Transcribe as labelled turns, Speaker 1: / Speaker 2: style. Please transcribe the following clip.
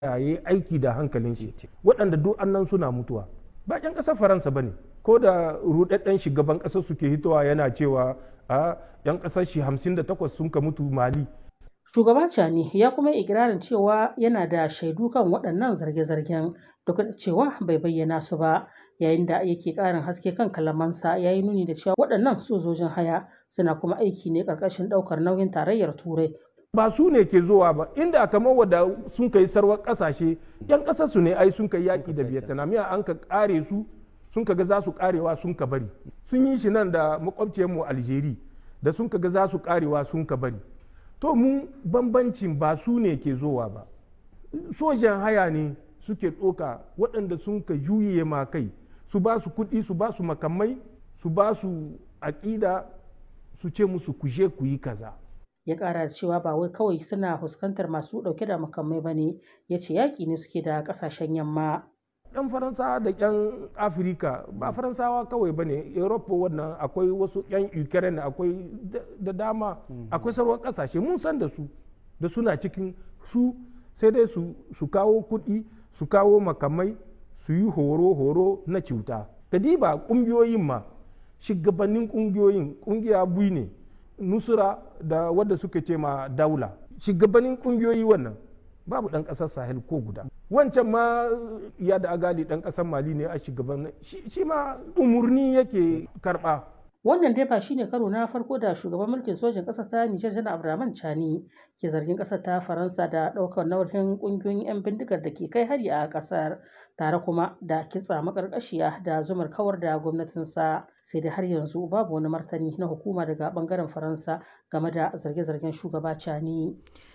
Speaker 1: ya yi aiki da hankalin shi waɗanda duk annan suna mutuwa ba ƴan ƙasar faransa ba ne ko da rudadden shugaban ƙasar suke hitowa yana cewa a ƴan ƙasar shi 58 sun ka mutu mali
Speaker 2: Shugaba Chani ya kuma yi ikirarin cewa yana da shaidu kan waɗannan zarge-zargen duk da cewa bai bayyana su ba yayin da yake ƙarin haske kan kalamansa ya yi nuni da cewa waɗannan sojojin haya suna kuma aiki ne ƙarƙashin ɗaukar nauyin tarayyar turai
Speaker 1: ba su ne ke zuwa ba inda kamar wadda sun kai sarwar ƙasashe yan ƙasar su ne ai sun kai yaƙi da vietnam ya an ka ƙare su sun ka ga za su ƙarewa sun ka bari sun yi shi nan da makwabciyarmu algeria da sun ka ga za su ƙarewa sun ka bari to mu bambancin ba su ne ke zowa ba sojan haya ne suke ɗoka waɗanda sun ka juye ma kai su ba su kuɗi su ba su makamai su ba su aƙida su ce musu kuje ku yi kaza
Speaker 2: ya ƙara da cewa ba wai kawai suna fuskantar masu ɗauke da makamai ba ne ya ce yaƙi ne suke da ƙasashen yamma
Speaker 1: yan faransawa da yan afirka ba faransawa kawai ba ne europa wannan akwai wasu yan ukraine akwai da dama akwai sarwar kasashe mun san da su da suna cikin su sai dai su kawo kuɗi su kawo makamai su yi horo-horo na cuta kadiba ƙungiyoyin ma shugabannin ƙungiyoyin ƙungiya bui ne nusura da wadda suka ce ma daula shugabannin ƙungiyoyi wannan babu ɗan ƙasar sahel ko guda wancan ma ya da agali ɗan ƙasar mali ne a shugaban shi ma umurni yake karɓa
Speaker 2: wannan dai ba shine karo na farko da shugaban mulkin sojin ƙasar ta nijar janar abdulrahman chani ke zargin ƙasar ta faransa da ɗaukar nauyin ƙungiyoyin 'yan bindigar da ke kai hari a ƙasar tare kuma da kitsa makarƙashiya da zumar kawar da gwamnatinsa sai dai har yanzu babu wani martani na hukuma daga ɓangaren faransa game da zarge-zargen shugaba chani